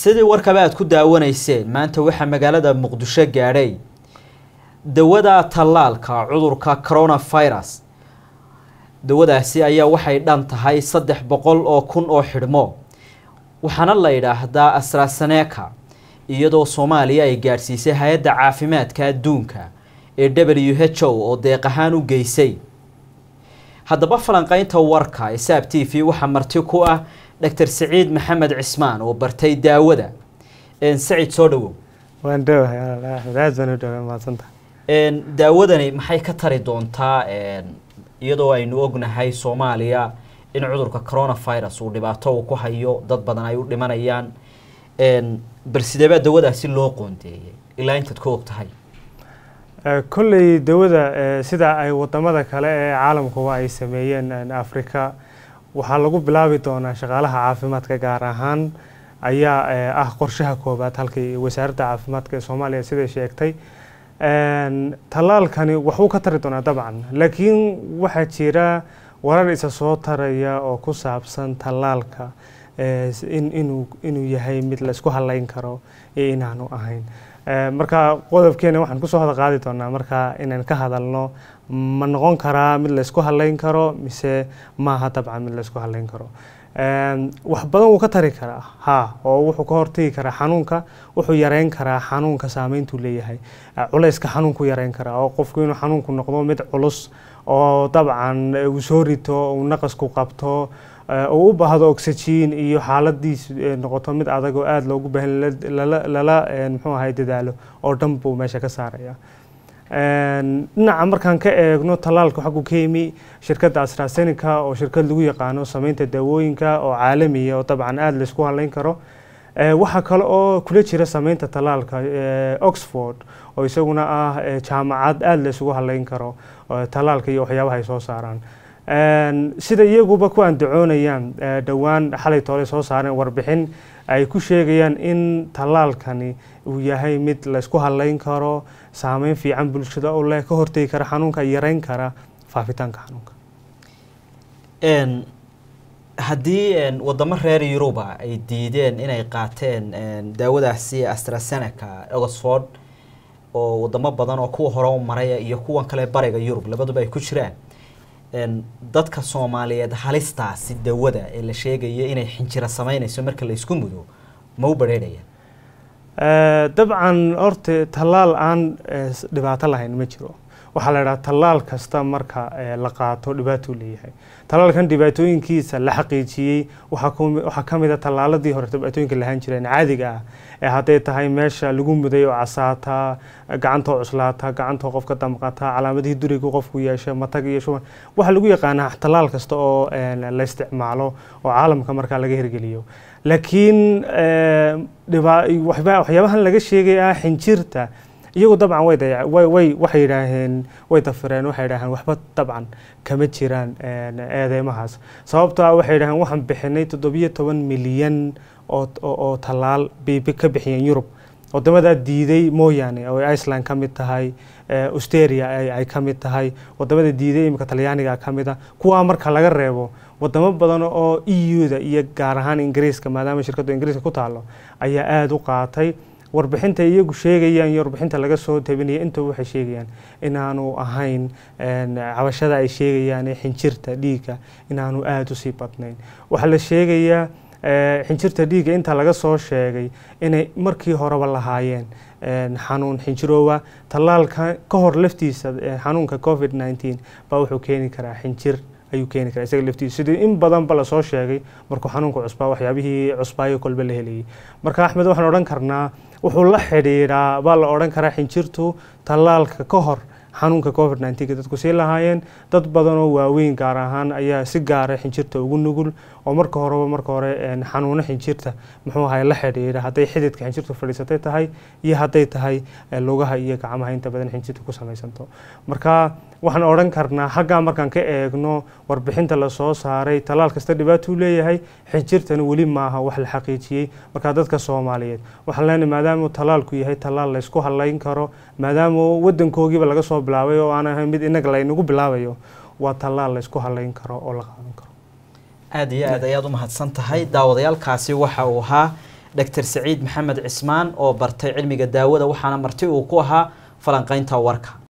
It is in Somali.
sidii warkaba aad ku daawanayseen maanta waxaa magaalada muqdisho gaadhay dawada tallaalka cudurka coronavirus dawadaasi ayaa waxay dhan tahay saddex boqol oo kun oo xidhmo waxaana la yidhaahdaa astraseneca iyadoo soomaaliya ay gaadhsiisay hay-adda caafimaadka adduunka ee w h o oo deeq ahaan u geysay haddaba falanqeynta warka ee saab t v waxaa marti ku ah doctor saciid maxamed cismaan oo bartay daawada sacid soo dhawow waan dhowahay axmed aad baan u dhoway mahadsanta daawadani maxay ka tari doontaa iyadoo aynu ognahay soomaaliya in cudurka coronavirus uu dhibaato uu ku hayo dad badan ay u dhimanayaan bal sideebaa dawadaasi loo qoondeeyay ilaa intaad ku og tahay kolley dawada sida ay wadamada kale ee caalamkuba ay sameeyeen africa waxaa lagu bilaabi doonaa shaqaalaha caafimaadka gaar ahaan ayaa ah qorshaha koobaad halkii wasaaradda caafimaadka ee soomaaliya siday sheegtay tallaalkani waxuu ka tari doonaa dabcan laakiin waxaa jira warar isa soo taraya oo ku saabsan tallaalka inuu inuu yahay mid laysku halayn karo iyo inaanu ahayn marka qodobkeena waxaan kusoo hada qaadi doonaa marka inaan ka hadalno ma noqon karaa mid laysku halayn karo mise maaha dabcan mid laysku halayn karo wax badan wuu ka tari karaa ha oo wuxuu ka hortagi karaa xanuunka wuxuu yareyn karaa xanuunka saameyntuu leeyahay culayska xanuunku yareyn karaa oo qofku inuu xanuunku noqdo mid culus oo dabcan uu soo rito uu naqasku qabto uu u baahdo oxygen iyo xaaladiis noqoto mid adag oo aada loogu baahan lala muxuu ahay dadaalo oo dhan buu meesha ka saaraya dhinaca markaan ka eegno tallaalka xaggu ka yimi shirkadda astrasenica oo shirkad lagu yaqaano sameynta daawooyinka oo caalamiya oo dabcan aada laysku halayn karo waxaa kale oo kula jira sameynta tallaalka oxford oo isaguna ah jaamacad aada laysugu halayn karo tallaalka iyo waxyaabaha ay soo saaraan sida iyaguba ku andacoonayaan dhowaan xalay toole soo saareen warbixin ay ku sheegayaan in tallaalkani uu yahay mid laysku halayn karo saameyn fiican bulshada oo leh ka hortegi kara xanuunka yareyn kara faafitaanka xanuunka haddii wadamo reer yuruba ay diideen inay qaateen daawadaasi astraseneca oxford oo wadamo badan oo kuwa hore u maray iyo kuwan kale bariga yurub labaduba ay ku jiraan dadka soomaaliyeed halistaasi dawada ee la sheegaya inay xinjiro sameynayso marka la isku mudo ma u badheerhayaan dabcan horta tallaal aan dhibaato lahayn ma jiro waxaa la idhaha tallaal kasta marka la qaato dhibaatuu leeyahay tallaalkan dhibaatooyinkiisa la xaqiijiyey waxaa ka mid a tallaaladii hore dhibaatooyinka lahaan jireen caadiga ah ee hadday tahay meesha lagu muday oo casaata gacantoo cuslaata gacantoo qofka damqata calaamadihii duriga qofku yeesha matag iyo shuban waxaa lagu yaqaanaa tallaal kasta oo la isticmaalo oo caalamka markaa laga hirgeliyo laakiin waxyaabahan laga sheegay ah xinjirta iyagu dabcan way dayac way waxay yidhaaheen way dafireen waxay yidhaaheen waxba dabcan kama jiraan eedeymahaas sababto ah waxay yidhaheen waxaan bixinay toddobiyo toban milyan oo oo tallaal bay ka bixiyeen yurub wadamadaa diiday mooyaane oo iceland ka mid tahay australia ay ka mid tahay wadamada diiday imika talyaaniga ka mid a kuwaa marka laga reebo wadamo badan oo e u-da iyo gaar ahaan ingiriiska maadaama shirkaddu ingiriiska ku taalo ayaa aada u qaatay warbixinta iyagu sheegayaan iyo warbixinta laga soo tabinaya intaba waxay sheegayaan inaanu ahayn cabashada ay sheegayaan ee xinjirta dhiigga inaanu aada usii badnayn waxaa la sheegayaa xinjirta dhiigga inta laga soo sheegay inay markii horeba lahaayeen xanuun xinjiroowa tallaalka ka hor laftiisa xanuunka covid nneteen baa wuxuu keeni karaa xinjir ayuu keeni karaa isaga laftiisa sidii in badanba lasoo sheegay markuu xanuunka cusbaa waxyaabihii cusbaayo kolba la helayay marka axmed waxaan odhan karnaa wuxuu la xidhiidhaa baa la odhan karaa xinjirtu tallaalka ka hor xanuunka covid nneteen dadku sii lahaayeen dad badan oo waaweyn gaar ahaan ayaa si gaara xinjirta ugu nugul oo marka horeba marka hore xanuuno xinjirta muxuu ahay la xidhiidha hadday xididka xinjirtu fadhiisatay tahay iyo hadday tahay lugaha iyo gacmaha inta badan xinjirta ku samaysanto marka waxaan odhan karnaa xaggaa markaan ka eegno warbixinta lasoo saaray tallaal kasta dhibaatuu leeyahay xinjirtana weli maaha wax la xaqiijiyey marka dadka soomaaliyeed waxaan leenahay maadaamuu tallaalku yahay tallaal laysku halayn karo maadaama wadankoogiiba laga soo bilaabay oo aan ahayn mid inaga laynagu bilaabayo waa tallaal laysku halayn karo oo la qaadan karo aada iyo aad ayaad u mahadsan tahay daawadayaalkaasi waxa uu ahaa doctor saciid maxamed cismaan oo bartay cilmiga daawada waxaana marti uu ku ahaa falanqeynta warka